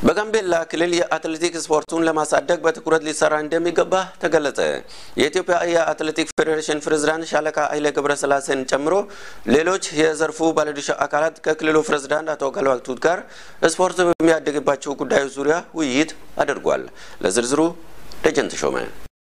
በጋምቤላ ክልል የአትሌቲክስ ስፖርቱን ለማሳደግ በትኩረት ሊሰራ እንደሚገባ ተገለጸ። የኢትዮጵያ የአትሌቲክስ ፌዴሬሽን ፕሬዝዳንት ሻለቃ ኃይሌ ገብረስላሴን ጨምሮ ሌሎች የዘርፉ ባለድርሻ አካላት ከክልሉ ፕሬዝዳንት አቶ ጋልዋክቱት ጋር ስፖርት በሚያደግባቸው ጉዳዮች ዙሪያ ውይይት አድርጓል። ለዝርዝሩ ደጀን ተሾመ።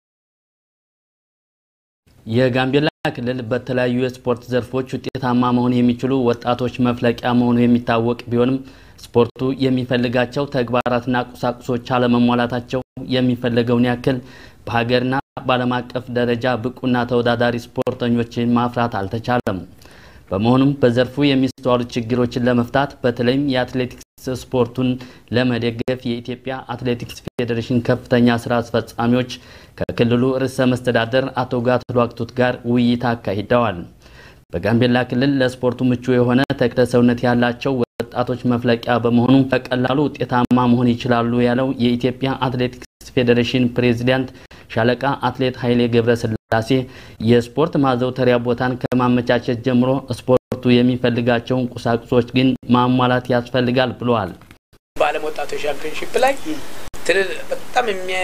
የጋምቤላ ክልል በተለያዩ የስፖርት ዘርፎች ውጤታማ መሆን የሚችሉ ወጣቶች መፍለቂያ መሆኑ የሚታወቅ ቢሆንም ስፖርቱ የሚፈልጋቸው ተግባራትና ቁሳቁሶች አለመሟላታቸው የሚፈለገውን ያክል በሀገርና በዓለም አቀፍ ደረጃ ብቁና ተወዳዳሪ ስፖርተኞችን ማፍራት አልተቻለም። በመሆኑም በዘርፉ የሚስተዋሉ ችግሮችን ለመፍታት በተለይም የአትሌቲክስ ስፖርቱን ለመደገፍ የኢትዮጵያ አትሌቲክስ ፌዴሬሽን ከፍተኛ ስራ አስፈጻሚዎች ከክልሉ ርዕሰ መስተዳደር አቶ ጋትሎ አክቱት ጋር ውይይት አካሂደዋል። በጋምቤላ ክልል ለስፖርቱ ምቹ የሆነ ተክለ ሰውነት ያላቸው ወጣቶች መፍለቂያ በመሆኑ በቀላሉ ውጤታማ መሆን ይችላሉ ያለው የኢትዮጵያ አትሌቲክስ ፌዴሬሽን ፕሬዚዳንት ሻለቃ አትሌት ኃይሌ ገብረስላሴ የስፖርት ማዘውተሪያ ቦታን ከማመቻቸት ጀምሮ ስፖርቱ የሚፈልጋቸውን ቁሳቁሶች ግን ማሟላት ያስፈልጋል ብለዋል። በዓለም ወጣቶች ሻምፒዮንሺፕ ላይ በጣም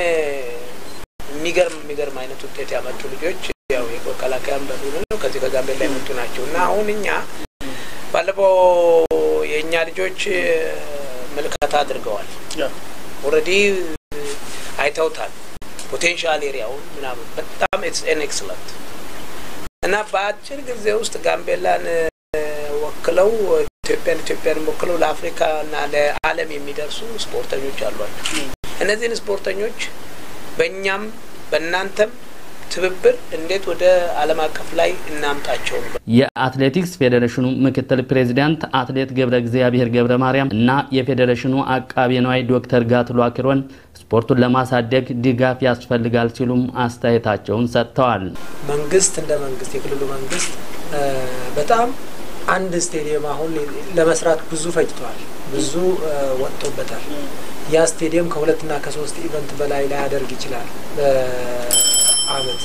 የሚገርም የሚገርም አይነት ውጤት ያመጡ ልጆች ያው የመከላከያም በሚሉ ነው ከዚህ ከጋምቤላ የመጡ ናቸው እና አሁን እኛ ባለፈው የእኛ ልጆች ምልከታ አድርገዋል። ኦልሬዲ አይተውታል። ፖቴንሻል ኤሪያውን ምናምን በጣም ኢትስ ኤን ኤክሰለንት እና በአጭር ጊዜ ውስጥ ጋምቤላን ወክለው ኢትዮጵያን ኢትዮጵያን ወክለው ለአፍሪካ እና ለዓለም የሚደርሱ ስፖርተኞች አሏቸው። እነዚህን ስፖርተኞች በእኛም በእናንተም ትብብር እንዴት ወደ ዓለም አቀፍ ላይ እናምጣቸው። የአትሌቲክስ ፌዴሬሽኑ ምክትል ፕሬዚዳንት አትሌት ገብረ እግዚአብሔር ገብረ ማርያም እና የፌዴሬሽኑ አቃቤ ነዋይ ዶክተር ጋትሎ አክሮን ስፖርቱን ለማሳደግ ድጋፍ ያስፈልጋል ሲሉም አስተያየታቸውን ሰጥተዋል። መንግስት እንደ መንግስት የክልሉ መንግስት በጣም አንድ ስቴዲየም አሁን ለመስራት ብዙ ፈጅተዋል፣ ብዙ ወጥቶበታል። ያ ስቴዲየም ከሁለትና ከሶስት ኢቨንት በላይ ላያደርግ ይችላል አመት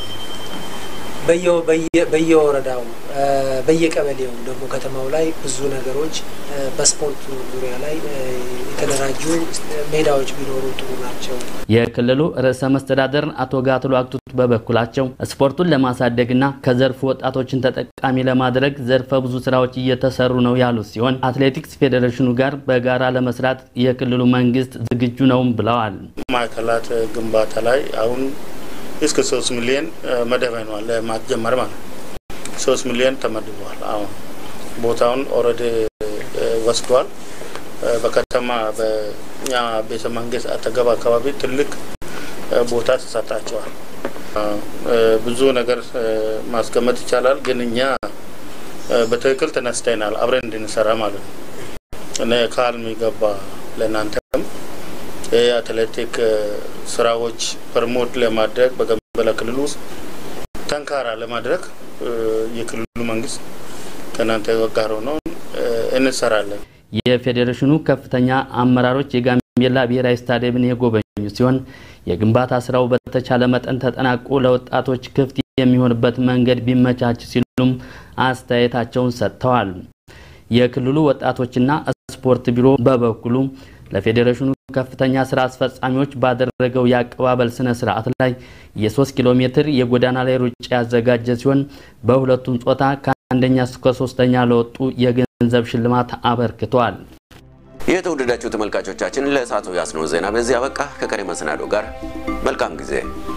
በየወረዳው በየቀበሌው ደግሞ ከተማው ላይ ብዙ ነገሮች በስፖርቱ ዙሪያ ላይ የተደራጁ ሜዳዎች ቢኖሩ ጥሩ ናቸው። የክልሉ ርዕሰ መስተዳደር አቶ ጋትሎ አክቱት በበኩላቸው ስፖርቱን ለማሳደግና ከዘርፉ ወጣቶችን ተጠቃሚ ለማድረግ ዘርፈ ብዙ ስራዎች እየተሰሩ ነው ያሉት ሲሆን አትሌቲክስ ፌዴሬሽኑ ጋር በጋራ ለመስራት የክልሉ መንግስት ዝግጁ ነውም ብለዋል። ማዕከላት ግንባታ ላይ አሁን እስከ ሶስት ሚሊዮን መደበኗል ለማስጀመር ማለት ሶስት ሚሊዮን ተመድቧል። አሁን ቦታውን ኦልሬዲ ወስዷል። በከተማ በእኛ ቤተ መንግስት አጠገብ አካባቢ ትልቅ ቦታ ተሰጣቸዋል። ብዙ ነገር ማስቀመጥ ይቻላል፣ ግን እኛ በትክክል ተነስተናል አብረን እንድንሰራ ማለት ነው እና ካል የሚገባ ለእናንተም የአትሌቲክ ስራዎች ፕሮሞት ለማድረግ በጋምቤላ ክልል ውስጥ ጠንካራ ለማድረግ የክልሉ መንግስት ከእናንተ ጋር ሆነው እንሰራለን። የፌዴሬሽኑ ከፍተኛ አመራሮች የጋምቤላ ብሔራዊ ስታዲየምን የጎበኙ ሲሆን የግንባታ ስራው በተቻለ መጠን ተጠናቆ ለወጣቶች ክፍት የሚሆንበት መንገድ ቢመቻች ሲሉም አስተያየታቸውን ሰጥተዋል። የክልሉ ወጣቶችና ስፖርት ቢሮ በበኩሉ ለፌዴሬሽኑ ከፍተኛ ስራ አስፈጻሚዎች ባደረገው የአቀባበል ስነ ስርዓት ላይ የሶስት ኪሎ ሜትር የጎዳና ላይ ሩጫ ያዘጋጀ ሲሆን በሁለቱም ጾታ ከአንደኛ እስከ ሶስተኛ ለወጡ የገንዘብ ሽልማት አበርክቷል። የተወደዳችሁ ተመልካቾቻችን ለሰዓቱ ያስነው ዜና በዚህ አበቃ። ከቀሪ መሰናዶ ጋር መልካም ጊዜ